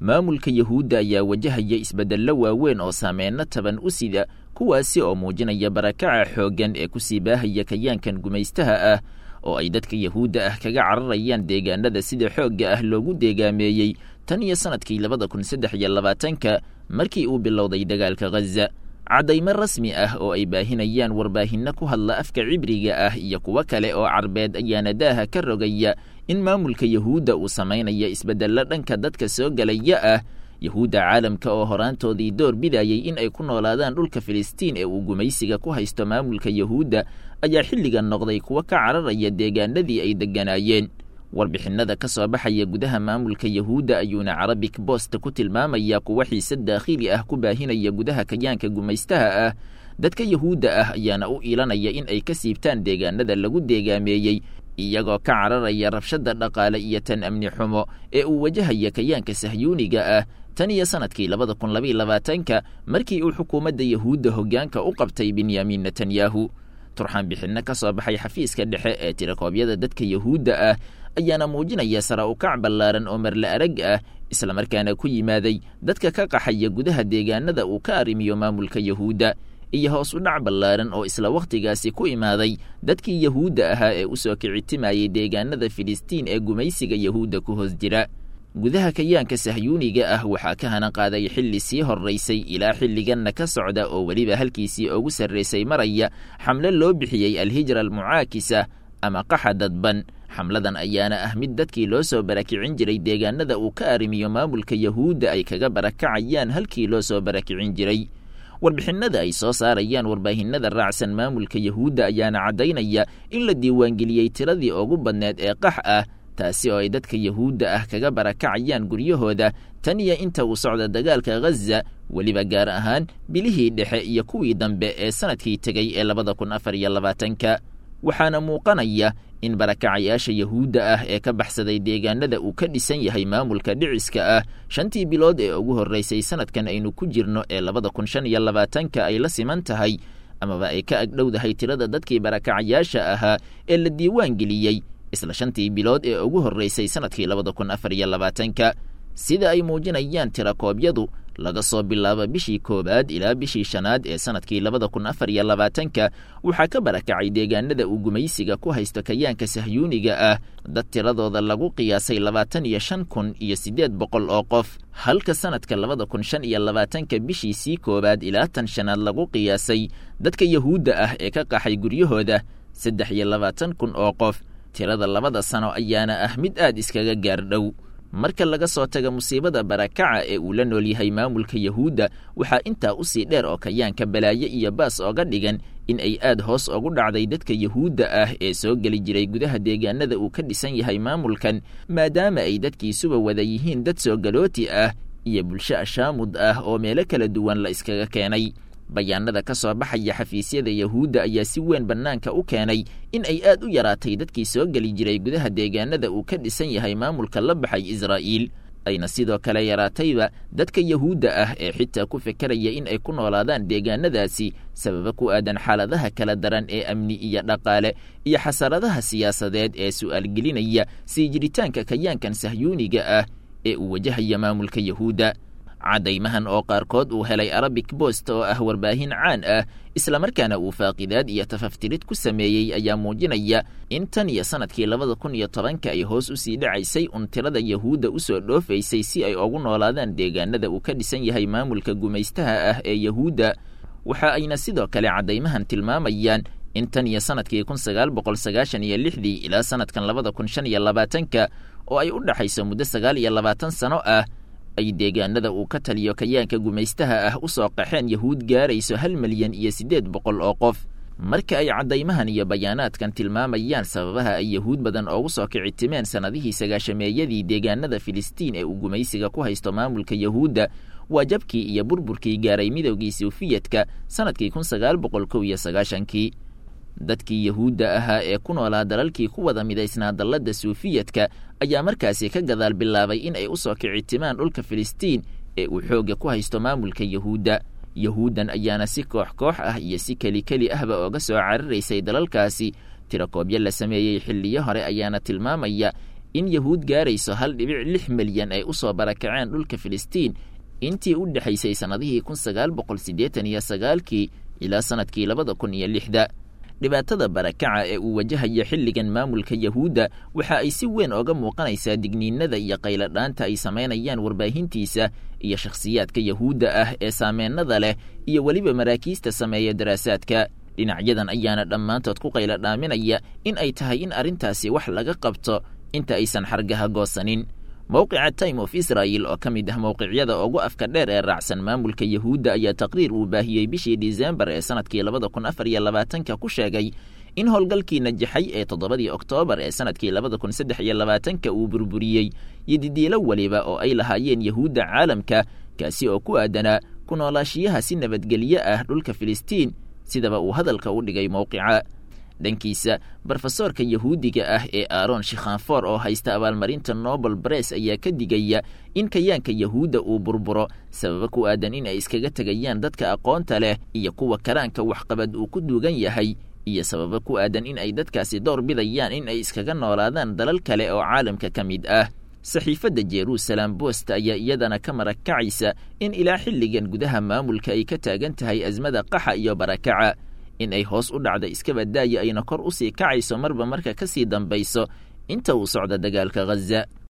maamulka yahuudda ayaa wajahaya isbeddello waaweyn oo saameyno taban u sida kuwaasi oo muujinaya barakaca xooggan ee kusii baahaya kayaankan gumaystaha ah oo ay dadka yahuudda ah kaga cararayaan deegaanada sida xoogga ah loogu deegaameeyey tan iyo sannadkii labada kun saddex iyo labaatanka markii uu bilowday dagaalka ghaza caddaymo rasmi ah oo ay baahinayaan warbaahinno ku hadla afka cibriga ah iyo kuwo kale oo carbeed ayaana daaha ka rogaya in maamulka yahuudda uu samaynaya isbeddello dhanka dadka soo gelaya ah yahuudda caalamka oo horaantoodii door bidayay in ay ku noolaadaan dhulka filistiin ee uu gumaysiga ku haysto maamulka yahuudda ayaa xilligan noqday kuwo ka cararaya deegaanadii ay degganaayeen warbixinnada ka soo baxaya gudaha maamulka yahuudda ayuuna carabic bost ku tilmaamaya kuwa xiise daakhili ah ku baahinaya gudaha kayaanka gumaystaha ah dadka yahuudda ah ayaana u iilanaya in ay ka siibtaan deegaanada lagu deegaameeyey iyagoo ka cararaya rabshadda dhaqaale iyo tan amni xumo ee uu wajahaya kayaanka sahyuuniga ah tan iyo sannadkii labada kun labaiy labaatanka markii uu xukuumadda yahuudda hoggaanka u qabtay benyamin netanyahu turxaan bixinno ka soo baxay xafiiska dhexe ee tirakoobyada dadka yahuudda ah ayaana muujinaya sara ukac ballaaran oo marle arag ah islamarkaana ku yimaaday dadka ka qaxaya gudaha deegaanada uu ka arrimiyo maamulka yahuudda iyo hoos u dhac ballaaran oo isla wakhtigaasi ku imaaday dadkii yahuudda ahaa ee u soo kicitimayey deegaanada filistiin ee gumaysiga yahuudda ku hoos jira gudaha kayaanka sahyuuniga ah waxaa ka hana qaaday xilli sii horraysay ilaa xilliganna ka socda oo weliba halkiisii ugu sarraysay maraya xamle loo bixiyey alhijra almucaakisa ama qaxa dadban xamladan ayaana ah mid dadkii loo soo barakicin jiray deegaanada uu ka arrimiyo maamulka yahuudda ay kaga barakacayaan halkii loo soo barakicin jiray warbixinnada ay soo saarayaan warbaahinada raacsan maamulka yahuudda ayaana caddaynaya in la diiwaangeliyey tiradii ugu badneed ee qax ah taasi oo ay dadka yahuudda ah kaga barakacayaan guryahooda tan iyo inta uu socda dagaalka ghaza weliba gaar ahaan bilihii dhexe iyo kuwii dambe ee sannadkii tegey ee labada kun afar iyo labaatanka waxaana muuqanaya in barakacayaasha yahuudda ah ee ka baxsaday deegaanada uu ka dhisan yahay maamulka dhiciska ah shantii bilood ee ugu horraysay sannadkan aynu ku jirno ee labada kun shan iyo labaatanka ay la siman tahay amaba ay ka agdhowdahay tirada dadkii barakacayaasha ahaa ee la diiwaan geliyey isla shantii bilood ee ugu horraysay sannadkii labada kun afar iyo labaatanka sida ay muujinayaan tirakoobyadu laga soo bilaabo bishii koowaad ilaa bishii shanaad ee sannadkii labada kun afar iyo labaatanka waxaa ka barakacay deegaanada uu gumaysiga ku haysto kayaanka sahyuuniga ah dad tiradooda lagu qiyaasay labaatan iyo shan kun iyo siddeed boqol oo qof halka sannadka labada kun shan iyo labaatanka bishiisii koowaad ilaa tan shanaad lagu qiyaasay dadka yahuudda ah ee ka qaxay guryahooda saddex iyo labaatan kun oo qof tirada labada sano ayaana ah mid aad iskaga gaardhow marka laga soo taga musiibada barakaca ee uu la nool yahay maamulka yahuudda waxaa intaa u sii dheer oo kayaanka balaaye iyo baas ooga dhigan in ay aad hoos ugu dhacday dadka yahuudda ah ee soo geli jiray gudaha deegaanada uu ka dhisan yahay maamulkan maadaama ay dadkiisuba wada yihiin dad soo galooti ah iyo bulsho ashaamud ah oo meelo kala duwan la iskaga keenay bayaanada ka soo baxaya xafiisyada yahuudda ayaa si weyn bannaanka u keenay in ay aad u yaraatay dadkii soo geli jiray gudaha deegaanada uu ka dhisan yahay maamulka la baxay israa'iil ayna sidoo kale yaraatayba dadka yahuudda ah ee xitaa ku fekeraya in ay ku noolaadaan deegaanadaasi sababa ku aadan xaaladaha kala daran ee amni iyo dhaqaale iyo xasaradaha siyaasadeed ee su'aal gelinaya sii jiritaanka kayaankan sahyuuniga ah ee uu wajahaya maamulka yahuudda caddaymahan oo qaarkood uu helay arabic bost oo ah warbaahin caan ah islamarkaana uu faaqidaad iyo tafaftirid ku sameeyey ayaa muujinaya in tan iyo sannadkii labada kun iyo tobanka ay hoos u sii dhacaysay un tirada yahuudda u soo dhoofaysay si ay ugu noolaadaan deegaanada uu ka dhisan yahay maamulka gumaystaha ah ee yahuudda waxa ayna sidoo kale caddaymahan tilmaamayaan in tan iyo sannadkii kun sagaal boqol sagaashan iyo lixdii ilaa sannadkan labada kun shan iyo labaatanka oo ay u dhaxayso muddo sagaal iyo labaatan sano ah ay deegaanada uu ka taliyo kayaanka gumaystaha ah u soo qaxeen yahuud gaarayso hal milyan iyo siddeed boqol oo qof marka ay caddaymahan iyo bayaanaadkan tilmaamayaan sababaha ay yahuud badan oogu soo kicitimeen sannadihii sagaashameeyadii deegaanada filistiin ee uu gumaysiga ku haysto maamulka yahuudda waa jabkii iyo burburkii gaaray midowgii suufiyadka sannadkii kun sagaal boqol kow iyo sagaashankii dadkii yahuudda ahaa ee ku noolaa dalalkii ku wada midaysnaa dalladda suufiyadka ayaa markaasi ka gadaal bilaabay in ay u soo kicitimaan dhulka filistiin ee uu xoogga ku haysto maamulka yahuudda yahuuddan ayaana si koox koox ah iyo si keli keli ahba ooga soo cararaysay dalalkaasi tirakoobyo la sameeyey xilliyo hore ayaana tilmaamaya in yahuud gaarayso hal dhibic lix milyan ay u soo barakaceen dhulka filistiin intii u dhexaysay sannadihii kun sagaal boqol siddeetan iyo sagaalkii ilaa sannadkii labada kun iyo lixda dhibaatada barakaca ee uu wajahaya xilligan maamulka yahuudda waxa ay si weyn ooga muuqanaysaa digniinada iyo qayladhaanta ay samaynayaan warbaahintiisa iyo shakhsiyaadka yahuudda ah ee saameennada leh iyo weliba maraakiista sameeya daraasaadka dhinacyadan ayaana dhammaantood ku qayladhaaminaya in ay tahay in arrintaasi wax laga qabto inta aysan xargaha goosanin mowqica time of israel oo ka mid ah mowqicyada ugu afka dheer ee raacsan maamulka yahuudda ayaa taqriir uu baahiyey bishii disembar ee sanadkii labada kun afar iyo labaatanka ku sheegay in howlgalkii najaxay ee toddobadii oktoobar ee sanadkii labada kun saddex iyo labaatanka uu burburiyey yodidiilo weliba oo ay lahaayeen yahuudda caalamka kaasi oo ku aadanaa ku noolaashiyaha si nabadgelyo ah dhulka filistiin sidaba uu hadalka u dhigay mowqica dhankiisa brofesoorka yahuudiga ah ee aaron shikhanfor oo haysta abaalmarinta nobel bress ayaa ka digaya in kayaanka yahuudda uu burburo sababa ku aadan in ay iskaga tegayaan dadka aqoonta leh iyo kuwa karaanka waxqabad uu ku duugan yahay iyo sababa ku aadan in ay dadkaasi door bidayaan in ay iskaga noolaadaan dalal kale oo caalamka ka mid ah saxiifadda jerusalem bost ayaa iyadana ka marakacaysa in ilaa xilligan gudaha maamulka ay ka taagan tahay asmada qaxa iyo barakaca in ay hoos u dhacda iskabadaaya ayna kor u sii kacayso marba marka ka sii dambayso inta uu socda dagaalka ghaza